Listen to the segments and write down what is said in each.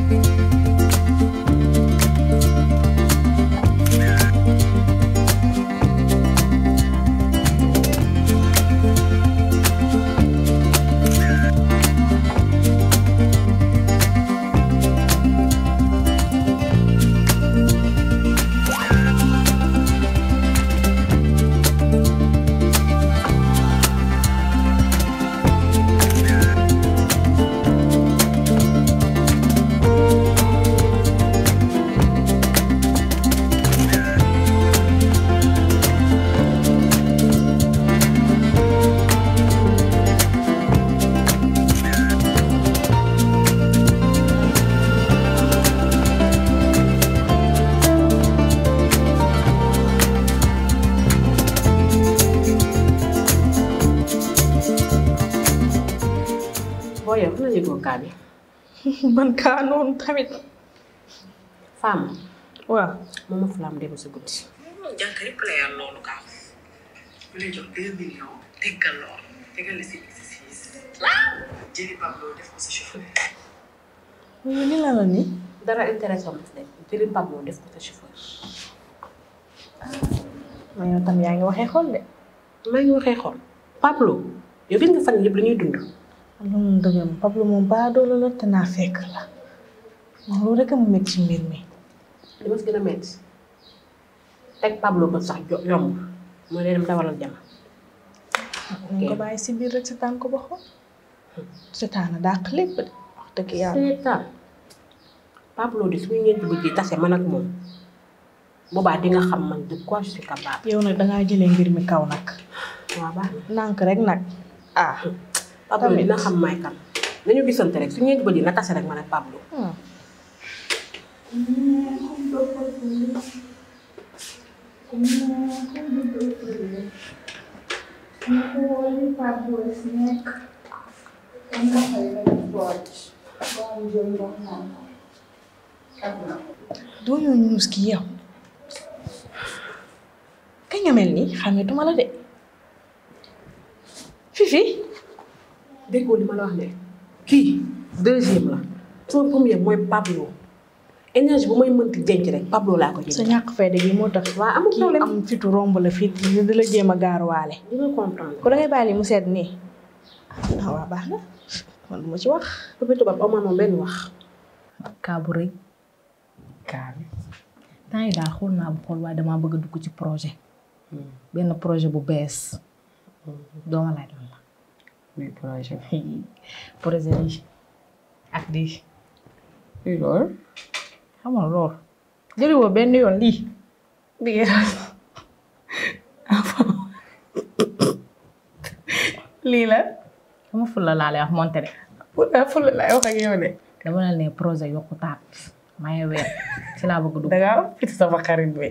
boo yow xanaa yëgoo kaa bi man kaa noonu tamit femme waaw moom ma fulaam dem si guddi jànk yëpp la yàlla loolu gaaw bu lay jox deux millions teggal lool teggal la si exercice jëli Pablo def ko sa chauffeur yow li la la ni dara intéressant ma de jëli Pablo def ko sa chauffeur ma yow tam yaa ngi waxee xool de maa ngi waxee xool Pablo yow gis nga fan yëpp la ñuy dund lu mu dëgg ma Pablo moom baadoola la te naa fekk la moom loolu rek a mu métti ci mbir mi li ma si gën a metti teg Pablo ba sax jo- yomb mooy day dem dawalal jama ñu ko bàyyi si biir rek seetaan ko ba xool seetaan a dàq lépp de wax dëgg yàlla seetaan Pablo de suñu ñeenti bëgg yi tase man ak moom boobaa di nga xam man de quoi je suis capable yow nag dangaa jëlee mbir mi kaw nag waaw baax na nànk rek nag ah Pablo Tamit. dina xam may kan nañu gisante rek su ñeenti bëgg yi na tase rek man ak Pablo hmm. doo ñëw ñuus ki yow kañ nga mel nii xàmmeetuma la de fifi déggoo li ma la wax ne kii deuxième la sama premier mooy Pablo énergie bu may mënti denc rek Pablo laa ko sa jënd ñàkk fayda gi moo tax waaw amul kii problème am fitu romb la fit di la jéem a gaaruwaale di nga comprendre ko dangay bàyyi mu sedd nii ah waa baax na man du ma ci wax Papa tubaab amoon moom benn wax kaa bu rëy kaa bi temps yi daal xool naa bu xool waaye damaa bëgg a dugg ci projet benn projet bu bees dooma laaj lan la muy projet projet yi ak di luy loolu xam nga loolu jëli woo benn yoon lii lii lii la sama fulla laa lay wax monte de fulla fulla laay wax ak yow de dama la ne projet yokku taat maye weer ci laa bëgg dugg dangaa am fit sama xarit bi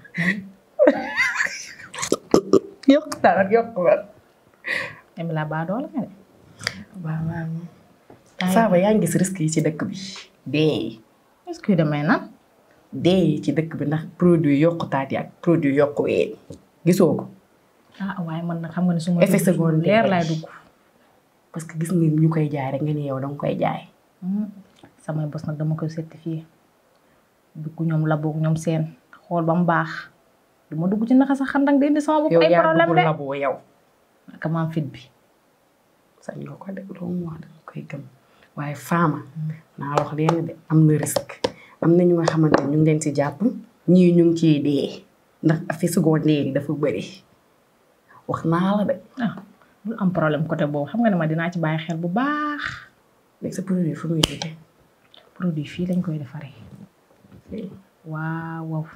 yokk taal ak yokk weer em la baa doola nga de waaw waaw Faaba yaa ngi gis risque yi ci dëkk bi dee est-ce que damay nan dee yi ci dëkk bi ndax produit yokku taat yi ak produit yokku ween gisoo ko ah waaye man nag xam nga ne su ma Effet dugg ci secondaire. leer laay dugg parce que gis nga ñu koy jaay rek nga ni yow danga koy jaay Hmm, samay bos nag dama koy certifié dugg ñoom laboog ñoom seen xool ba mu baax du ma dugg ci naxa sax xandang di indi sama bopp yow ay yaa problème dugg de laboo yow naka maam fit bi sañ nga ko def loo mu wax danga koy gëm waaye faama naa la wax leen de am na risque am na ñu nga xamante ne ñu ngi leen ci jàpp ñii ñu ngi ciy dee ndax affaire secondaire yi dafa bëri wax naa la de ah bul am problème côté boobu xam nga ne ma dinaa ci bàyyi xel bu baax léegi sa produit fu muy jógee produit fii lañ koy defaree waaw waaw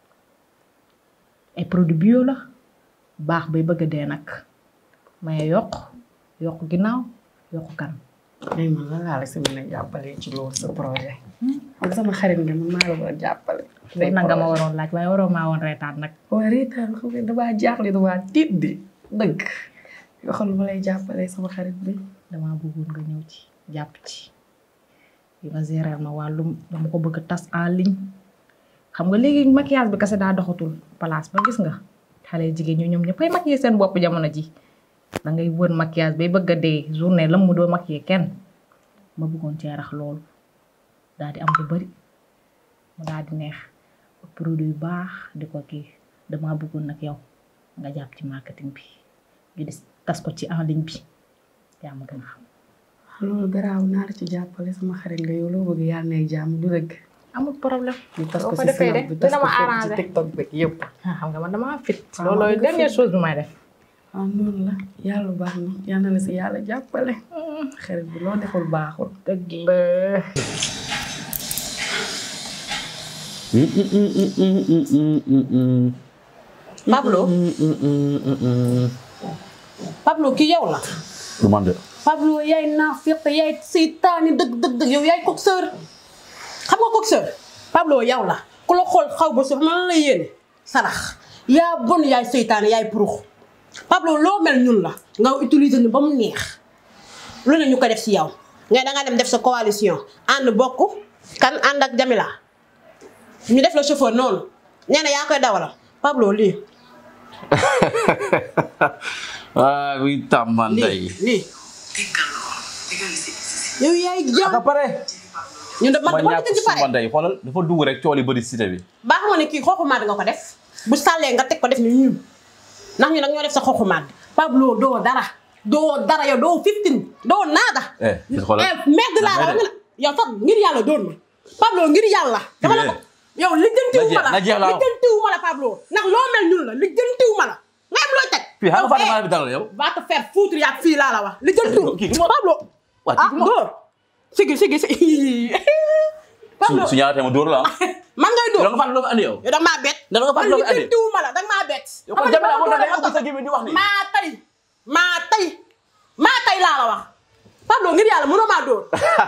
ay produit bio la baax bay bëgg a dee nag maye yokk yokk ginnaaw yokk kan léegi man lan laa la si mën a jàppale ci loolu sa projet xam nga sama xarit nga man maa la war a jàppale loolu nag nga ma waroon laaj waaye waroo maa woon reetaan nag waa reetaan xam nga damaa jaaxle damaa tiit di dëgg yoo xam ne ma lay jàppale sama xarit bi damaa bëggoon nga ñëw ci jàpp ci yi nga gérer ma wàllum dama ko bëgg a tas en ligne xam nga léegi maquillage bi kese daa doxatul place ba gis nga xale jigéen ñu ñoom ñëppay maquiller seen bopp jamono ji da ngay wër maquillage bay bëgg a dee journée lam mu doo maquiller kenn ma bëggoon cee rax loolu daal di am lu bari mu daal di neex produit yu baax di ko kii damaa bëggoon nag yow nga jàpp ci marketing bi ñu des tas ko ci en ligne bi yaa ma gën a xam. loolu garaaw naa la ci jàppale sama xarit nga yow loo bëgg yàlla nay jàmm du dëgg amul problème. ñu tas boo ko ko si defee snap de bi tas dina ko ma fépp ci arrangé. tiktok bi yëpp ah xam nga man damaa fit. Ah, loolooy nga dernière fit. chose bi may def. waaw noonu la yàlla baax na yal na la si yàlla jàppale xarit bi loo deful baaxul dëgg la. Pablo Pablo ki yow la du man de Pablo yaay naafiq yaay seytaani dëgg dëgg dëgg yow yaay coxeur xam nga coxeur Pablo yow la ku la xool xaw ba suuf man la yéene sarax yaa bon yaay seytaani yaay purux Pablo loo mel ñun la nga utiliser ni ba mu neex lu ne ñu ko def si yow nga da nga dem def sa coalition ànd bokk kan ànd ak Jamila ñu def la chauffeur noonu nee na yaa koy dawalal Pablo lii ah oui tàmmanday lii lii yow yaay jàmm aka pare ñu de man ma dama ñàkk ci pare suma ndey xoolal dafa dugg rek cool yi bëri cité bi baax nga ne kii xooxu maat nga ko def bu sàllee nga teg ko def ni ñun ndax ñu nag ñoo def sa xooxu maat Pablo doo dara doo dara yow doo fifteen doo naada eh gis xoolal merde laa la wax nga yow sax ngir yàlla doon ma Pablo ngir yàlla dama la ko yow lijjantiwu ma la na jeex laa wax. lijjantiwu ma la Pablo ndax loo mel ñun la lijjantiwu ma la nga am looy teg fii xam nga Yow, Fatima eh, bi dalal yow va te faire foutre yaag fii laa la wax lijjantiwu Kii du ma- Pablo waa ah kii du ma- dóor sigi sigi sigi Pablo su su ñaaree ma dóor la ah man ngay yow dóor da nga fàtte loo fi andi yow yow da nga maa bett. Da nga fàttali loo fi andi. lijjantiwu ma la da nga maa bett. yow kon Jamila moo tax day ëpp sa gémmiñ di wax ni maa tay maa tay maa tay laa la wax. Pablo ngir yàlla mënoo maa dóor.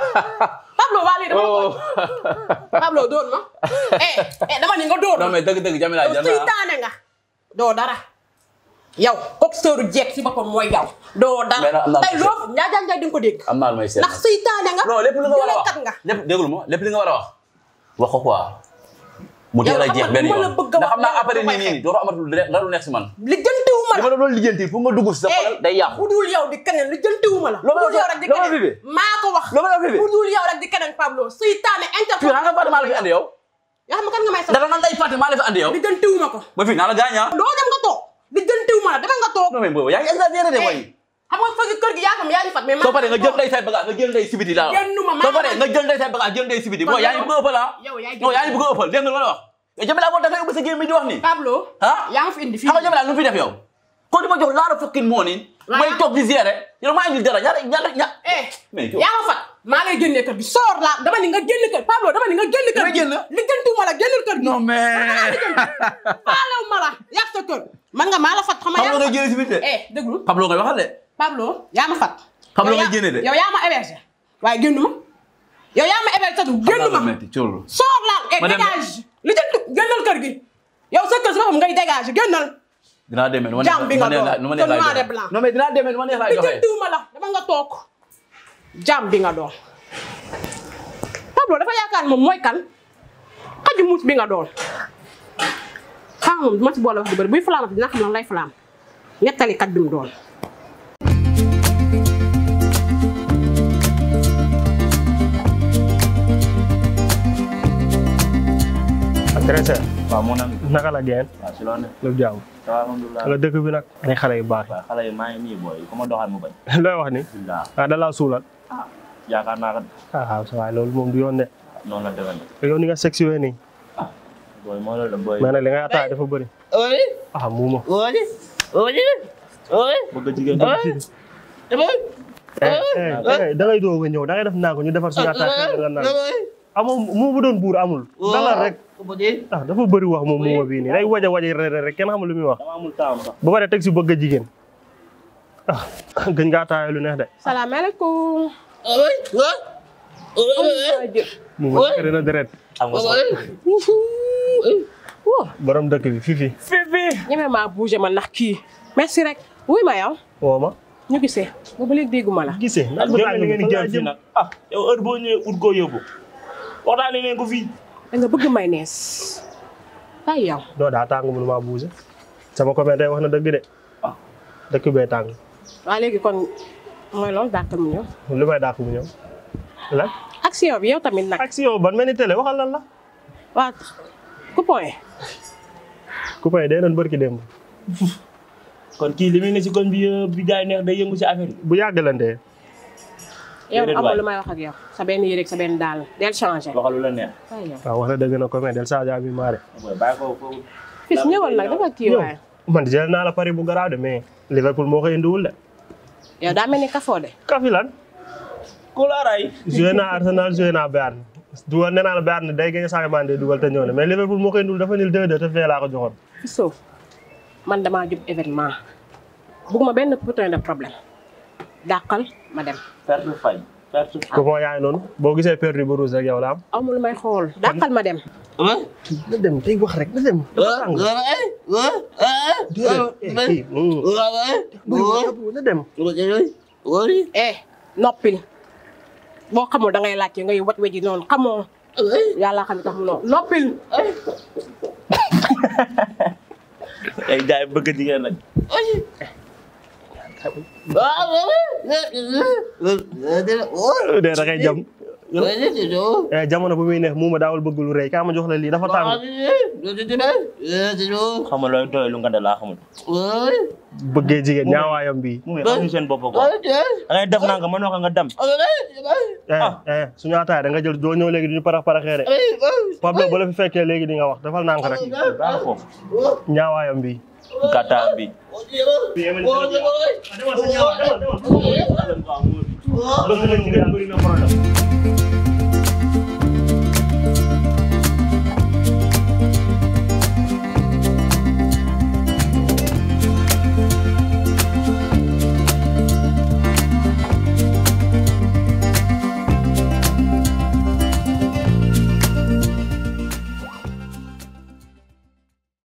Pablo waa lii dama la ko oh Pablo dóor ma. eh eh dama ni nga dóor non ma. mais dëgg dëgg Jamila yow jar na seytaane nga. doo dara. yow kooku sëru jeeg si boppam mooy yow. doo Mais dara nag am naa tey lu loo ñaa jàng di nga ko dégg. am naa lu may seet ndax seytaane nga. non lépp li nga war a wax jëlekat nga. lépp déglu ma lépp li nga war a wax wax ko quoi mu teel a Yow jeex xam nga benn lu ma la yoon bëgg a ndax xam naa wax après loolu nii nii nii dootoo amatul dara lu nekk si man lijjantiwu ma li la. ma la doon lijjanti pour nga dugg si sa xol day yàqu bu dul yow di keneen li jëntiwuma la. Loo ma bu dul la yow rek di loo ma keneen fi maa ko wax. loo ma la fi bu dul yow rek di keneen Pablo seytaane fii interpol. xam nga Fatima la fi andi yow yoo xam nga kan nga may sax. dara nan lay Fatima la fi andi yow li jëntiwuma ko. ba fii naa la gaañ ah doo dem nga toog. li jëntiwuma la dama nga toog. non mais boobu yaa ngi exagéré de way xam nga fëgg kër gi yaa xam yaa ngi fat mais. soo paree nga jël ndey say bagage nga jël ndey sibiti laa wax Génnuma, maa soo paree ngi- nga jël ndey say bagage jël ndey sibiti boo yaa ngi bëgg a ëppal ah yow yaa ngi non yaa ngi bëgg a ëppal dégg nga lu ma la wax yow Jamila moo tax nga ubbi sa gémmiñ di wax nii Pablo. ah yaa ma fi indi fii. xam nga Jamila lu mu fi def yow kon di ma jox laara fukkin moo nii Waaw. may toog di gérer yow maa indi dara ñaata ñaata ña eh mais yow yaa ma fat maa lay génnee kër gi soor laa dama ni nga génn kër Pablo dama ni nga génn kër Nga gi. génn? li jëntiwuma la génnal kër gi. non mais faalew ma la yàq sa kër. man nga maa la fat xam nga yaa Pablo ma ngay fat. génne si biir de eh déglu. Pablo ngay waxal de Pablo yaa ma fat. Pablo Yow ngay yaa- génne de. yow yaa ma hébergé waaye génn ma. yow yaa ma hébergé du génn ma. metti cóolu soor laa eh Ma dem- dégage li jëntu génnal kër gi. yow sa kër si boppam ngay dégage génnal. dinaa demee nu ma Jàmm bi nga doon, nu ma neex te noir laay et blanc. doxee non mais dinaa demee nu ma neex laay li doxee jëntuwuma la dama nga toog. jàmm bi nga doon. Pablo dafa yaakaar moom mooy kan. xaju muus bi nga doon. xam moom ma si boole wax du bëri buy flaamati dina xam lan lay flaam. ñettali kat bi mu doon. très cher waaw moo naan naka la geen waaw si loolu ne lépp jàmm waaw alhamdulilah wala dëkk bi nag ay xale yu baax waaw xale yi maa ngi nii booy ku ma doxal mu bañ looy wax ni bisimilah ah da laa suulal yaakaar naa ko ah waaw sa waay loolu moom du yoon de noonu la demee nag yow ni nga sexy wee nii booy moo loolu la booy mais nag li ngay attaay dafa bëri ah muuma bëgg jigéen eh eh da ngay doog a ñëw da ngay def naa ko ñu defar suñu attaay nga naan amoo mu bu doon buur amul dalal rek ah dafa bëri wax moom muuma bii nii day waja waja rek rek kenn xamul lu muy wax dama amul temps sax ba pare teg si bëgg a jigéen ah gëñ nga attaay lu neex de salaamaaleykum. muuma kër na deret xam nga sax borom dëkk bi fifi ñeme maa bougé ma ndax kii. merci rek. wuy ma yow. woo ma ñu gisee. boobu léegi dégguma la. gisee naaj bu tàng li bi ngeen di fan laa jëm fii jëm nag ah yow heure boo ñëwee ut koo yóbbu waxtaanee leen ko fii da nga bëgg may nees. ay yow. doo daa tàng mënu maa buuse sama copain day wax na dëgg de dëkk bee tàng waa léegi kon mooy loolu dàqal mu ñëw. lu may dàq mu ñëw lan ak action bi yow tamit nag action ban mel ni télé waxal lan la waa coupon yi coupon yi day doon bërki démb kon kii li muy ne si koñ bi yëpp bi jaay neex day yëngu si affaire yi. bu yàggalantee yow Déedéet amul waay. lu may wax ak yow sa benn yére ak sa benn daal del changé waxal lu la neex. waaye yow waaw wax na dëgg na ko mais del Sadio bi maare booy bàyyi ko foofu. fis ñëwal nag dafa kii yow waaye man jël naa la pari bu garaaw de mais Liverpool moo koy indiwul de yow daa mel ni kafoo de kafi lan Kulaaray. joué naa Arsenal joué naa Bayern dugal nee naa la Bayern day gën a Sadio Mané day dugal te ñëw na mais Liverpool moo koy indiwul dafa nil 2-2 te fee laa ko joxoon Fiso man damaa jub événement bugguma benn putain de problème dàqal ma dem perte fay. perte fay. coupon yaay noonu boo gisee perdu bu rouge rek yow la am amul lu may xool dàqal ma dem na dem day wax rek na dem dafa tàng kii na dem eh noppil boo xamul da ngay laajte ngay wat weji noonu xamoo yàlla xam ne tax mu noonu noppil ay jaay bëgg jigéen nag. dee da ngay jam eh jamono bu muy neex mu ma daawul bëgg lu rëy kaa ma jox la lii dafa tàng xam nga looy doy lu nga de laa xamul. bëggee jigéen ñaawaayam bi mu ngi xamuñu seen bopp quoi. da ngay def naa nga mën nga nga dem. eh eh suñu ataay da nga jël doo ñëw léegi duñu parax paraxee de Pablo ba la fi fekkee léegi di nga wax dafal nànk rek baax foofu. ñaawaayam bi gàttaa bi. bëgg na jigéen bëri na problème